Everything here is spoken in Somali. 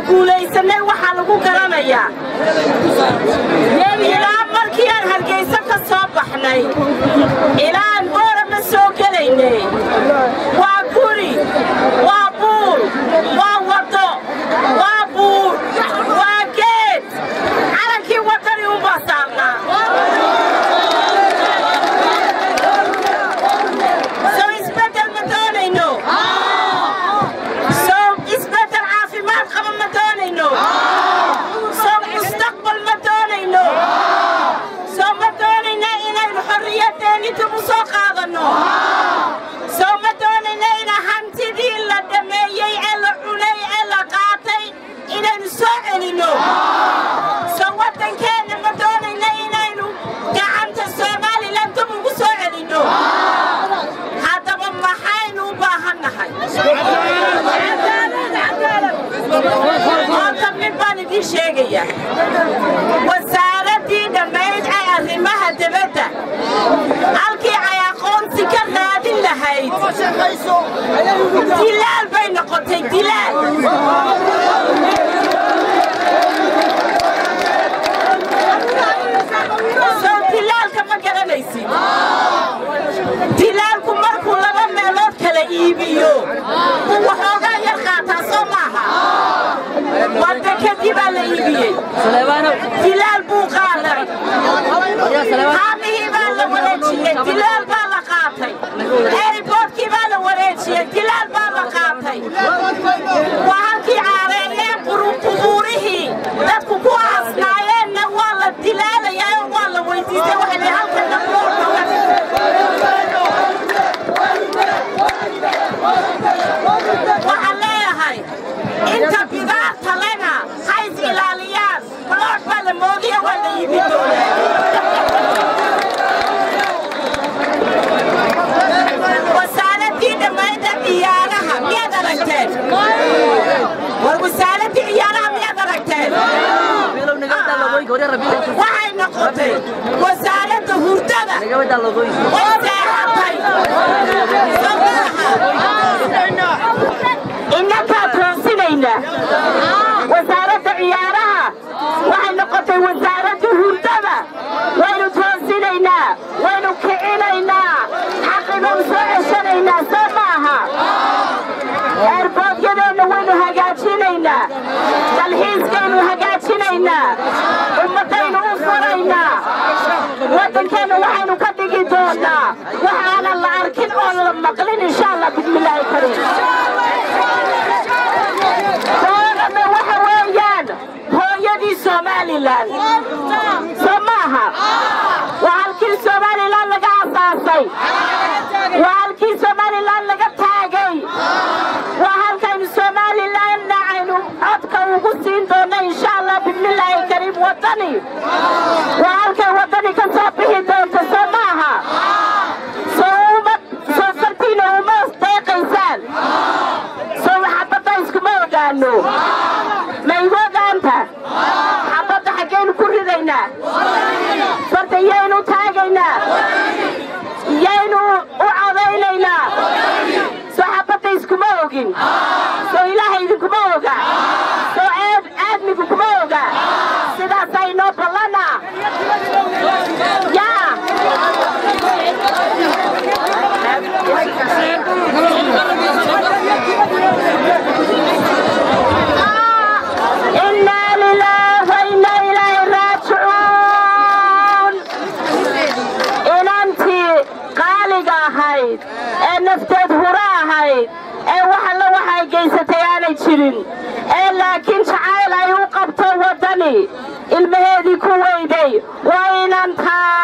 guulaysanay waxaa lagu garanayaa ilaa markii aan hargayso ka soo baxnay ilaa aan boorama soo gelaynay waa guri waa buur waa waddo waa buur waa geed calankii waddani unbaa saarnaa soo isbeddel ma doonayno soo isbeddel caafimaad qaba ma doonayno soo mustaqbal ma doonayno soo ma doonayna inaynu xorriyadeenni dib u soo qaadanno soo ma doonayna ina hantidii la dhameeyey ee la cunay ee la qaatay inaynu soo celinno soo waddankeenna ma doonayna inaynu gacanta somalilan dib ugu soo celinno haddaba maxaynu u baahannahay horta mid baan idiin sheegaya wasaaraddii dhammayd ee arrimaha dibadda halkii ay aqoonsi ka raadin lahayd dilaal bay noqotay dilaal soo dilaalka ma garanaysid dilaalku markuu laba meelood kala iibiyo uu waxoogaa yar qaataa soo maaha wadda kadibaa la iibiyey dilaal buu qaaday haamihii baa la wareejiyey dilaal baa la qaatay eeriboodkii baa la wareejiyey dilaal baa la qaatay waa halkii caareeyeen qubuurihii dadku ku aasnaayeenna waa la dilaalayaa oo waa la weydiistay waxay leeyihin halkanna waxaan leeyahay inta bidaarta lena ha is ilaaliyaan blood baa la moodiya waa la iibi doonaa wasaaradii dhammaynta ciyaaraha miyaad aragteen war wasaaradii ciyaaraha miyaad aragteen waxay noqotay wasaaradda hurdada way seexatay soo maaha innakaa toosinaynaa wasaaradda ciyaaraha waxay noqotay wasaaradda hurdada waynu toosinaynaa waynu kicinaynaa xaqibanu soo ceshanaynaa soo maaha eerboodyadeenna waynu hagaajinaynaa dalxiiskaynu hagaajinaynaa ummaddaynu u furaynaa waddankeenna waxaynu ka dhigi doonaa waxaanan la arkin oon la maqlin insha allah bismillaahi kariim doorame waxa weeyaan hooyadii somalilan soo maaha waa halkii somalilan laga asaasay waa halkii somalilan laga taagay waa halkaynu somalilanna aynu codka ugu siin doonno insha allah bismillaahi kariim waddani waa halkay waddani ka soo bixi doonto soo maaha soo uma soo fartiina uma deeqaysaan soo xabadda iskuma ogaano ma igu ogaanta xabadda xaggaynu ku ridaynaa farta yaynu taagaynaa yaynu u codaynaynaa soo xabadda iskuma ogin soo ilaaha idinkuma oga soo aad aadmigu kuma oga sidaasaa inoo ballana yaa إنا لله وإنا إليه راجعون inantii qaaliga ahayd ee nafteed hura ahayd ee wax alla waxay gaysatay aanay jirin ee laakiin jacayl ay u qabto waddani ilmaheedii ku weyday waa inantaa